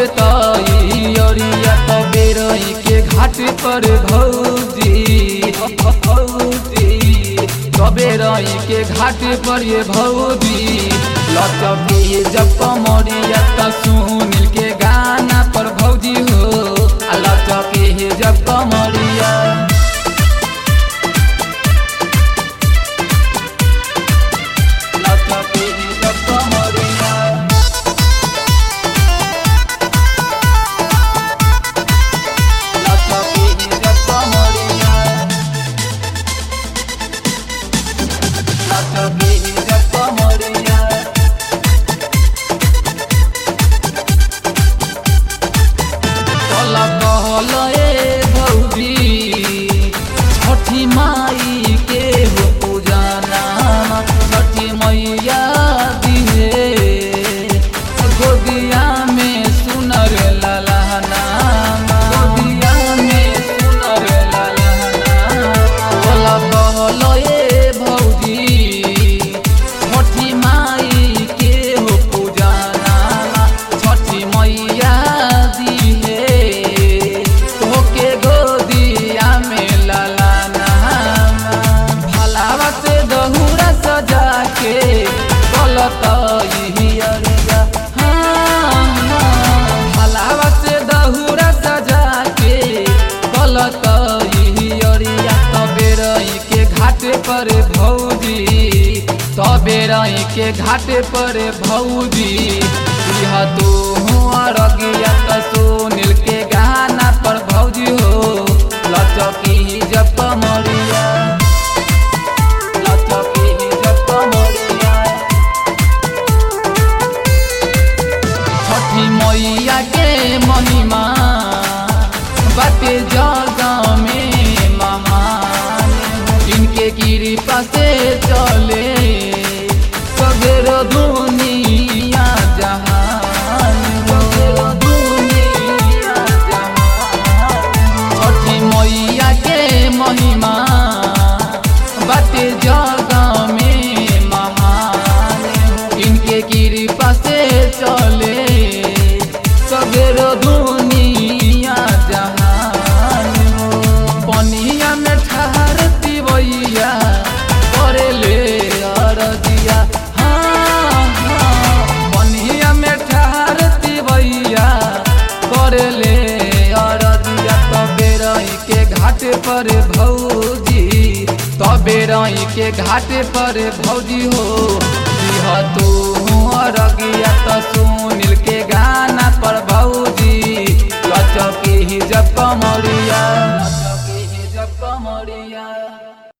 तैयारिया तबे रही के घाट पर भौजी भौजी तबे रही के घाट पर ये भौजी लचके जब कमरिया त सुनील के गाना पर भौजी हो आ लचके जब कमरिया लचके जब कमरिया लचके जब कमरिया लचके जब कमरिया कल कहल ए भौजी छठी माई के हो पूजाना छठी मैया दिहे गोदिया में सुनर ललहना गोदिया में सुनर ललहना कल कहल ए भौजी छठी माई के हो पूजाना छठी मैया दिहे तोके गोदिया में ललाना भलावा से दहुरा सजा के गलत अरिया भलावा से दहुरा सजा के गलत अरिया तबे रही के घाट पर भौजी तबे रही के घाट पर भौजी यह तू अरगिया त सुनील के गाना पर भौजी हो लचकी जब कमरिया लचकी जब कमरिया छठी मैया के महिमा बाटे जग में महान इनके कृपा से चले सगरो दुनिया जहान सगरो दुनिया जहान छठी मैया के महिमा बाटे जग में महान इनके कृपा से चले सगरो दुनिया जहान पनिया में ठहरती भैया करे ले अरदिया हाँ हाँ पनिया में ठहरती भैया करे ले अरदिया तबे रही के घाट पर भौजी तबे रही के घाट पर भौजी हो दिह तू अरगिया त सुनील के गाना पर